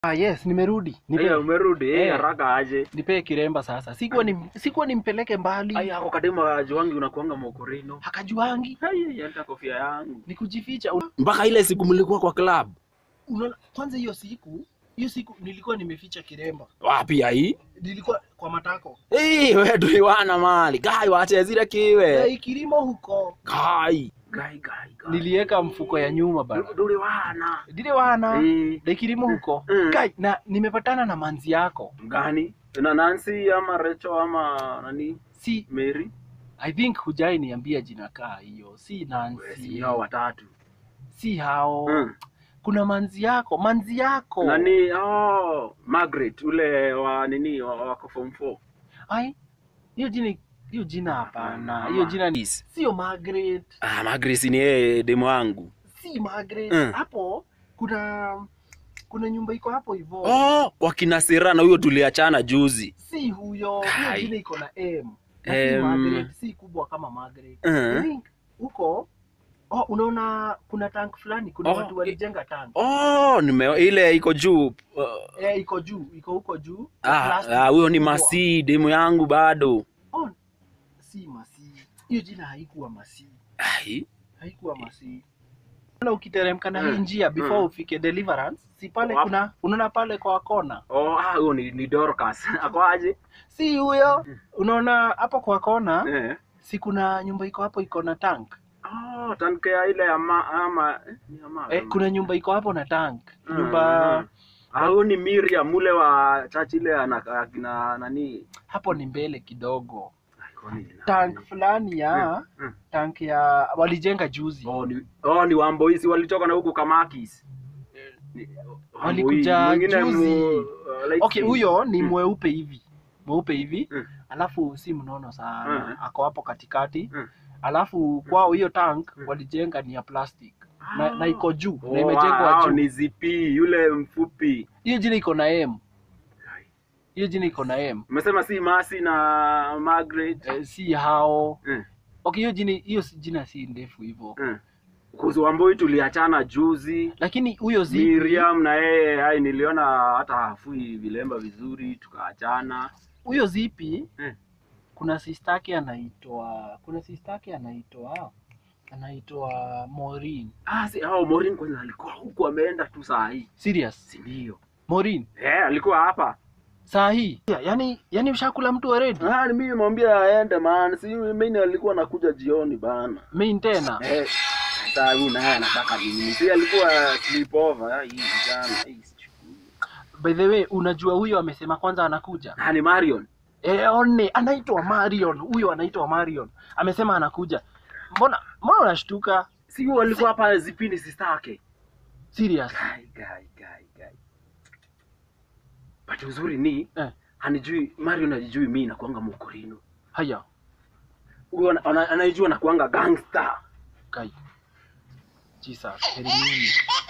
Ah, yes, nimerudi. Nipe, Aya, umerudi eh, Eh. haraka aje. nipe kiremba sasa. Sikuwa ni, sikuwa nimpeleke mbali. Aya, ako kadema ajuangi unakuanga mokorino. Hakajuangi Aya, hata kofia yangu. ni kujificha. Un- Mpaka ile siku mlikuwa kwa club. Unaona, kwanza hiyo siku hiyo siku nilikuwa nimeficha kiremba, Wapi ai? nilikuwa kwa matako Eh, wewe tuliwana mali. Gai wache zile kiwe. hey, kilimo huko, Gai. Gai gai gai. niliweka mfuko ya nyuma bana, tuliwana. ndile wana Eh. de kilimo huko Mm. Kai, na nimepatana na manzi yako, Gani? Na Nancy ama Recho ama nani? si Mary? I think hujai niambia jina kaa hiyo, si Si Nancy, hao watatu. si hao Mm. kuna manzi yako, manzi yako Nani? Oh, Margaret ule wa nini wa- wako form 4. ai, hiyo jina hiyo jina hapana, hiyo jina ni sio Margaret, Ah, Margaret ni yeye demu wangu. si Margaret. Mm. Hapo kuna kuna nyumba iko hapo hivyo, Oh, wakina Serana huyo tuliachana juzi. si huyo. Hiyo Kai. jina iko na M na si Em. Margaret, si kubwa kama Margaret. Mm. I think huko oh, unaona kuna tank fulani, kuna Oh, watu walijenga tank Oh, nime ile iko juu. Uh, eh, iko juu, iko huko juu. ah, Plastic ah, huyo ni kubwa. Masi demu yangu bado. Oh, si Masi. Hiyo jina haikuwa Masi, Ai. haikuwa Masi. Na ukiteremka na hii Mm. njia before Mm. ufike Deliverance, si pale Wapi? kuna unaona pale kwa kona, Oh, ah, huyo ni, ni Dorcas. Ako aje? si huyo. Unaona hapo kwa kona, Eh. si kuna nyumba iko hapo iko na tank Oh, tanke ya ile ya ma, ama eh, ni ya ma, eh, kuna nyumba iko hapo na tank Mm, nyumba mm. Ah, huyo ni Miriam ule wa church ile ana akina nani? hapo ni mbele kidogo, Ai, kwani ni nani? tank fulani ya Mm, mm. tank ya walijenga juzi Oh, ni oh, ni Wamboisi walitoka na huku Kamakis. Ni- Walikuja Wamboi, mwingine juzi. mu- uh, light Okay, skin. huyo ni Mm. mweupe hivi, mweupe hivi Mm. alafu si mnono sana Mm. ako hapo katikati Mm. alafu kwao hiyo tank walijenga ni ya plastic na, na iko juu Oh, na imejengwa wow, juu. ni zipi yule mfupi. Hiyo jina iko na M, hiyo jina iko na M Umesema si Masi na Margaret. eh, si hao. Mm. Okay, hiyo jina hiyo si- jina si ndefu hivyo, Mm. Kuhusu Wamboi tuliachana juzi. lakini huyo zipi Miriam na yeye hai niliona hata hafui vilemba vizuri tukaachana. huyo zipi Mm. kuna sistake anaitwa kuna sistake anaitwa anaitwa Maureen. Ah, si hao Morin kwanza alikuwa huku ameenda tu saa hii. Serious? Si ndio? Maureen Eh, alikuwa hapa. saa hii yeah, yani yani ushakula mtu already Ah, ni mimi nimwambia aende man. Si mimi alikuwa nakuja jioni bana. main tena Eh, sasa huyu naye anataka nini? Si alikuwa sleepover ah, hii jana. Hii sichukui. by the way unajua huyo amesema kwanza anakuja Ah, ni Marion. eh one anaitwa Marion huyo anaitwa Marion amesema anakuja mbona mbona unashtuka Si huyo alikuwa hapa zipindi sistake. serious Gai gai gai gai. But uzuri ni eh hanijui Marion hajijui mimi nakuanga mokorino. haya Huyo ana- ana- anaijua nakuanga gangster. kai Jesus elimini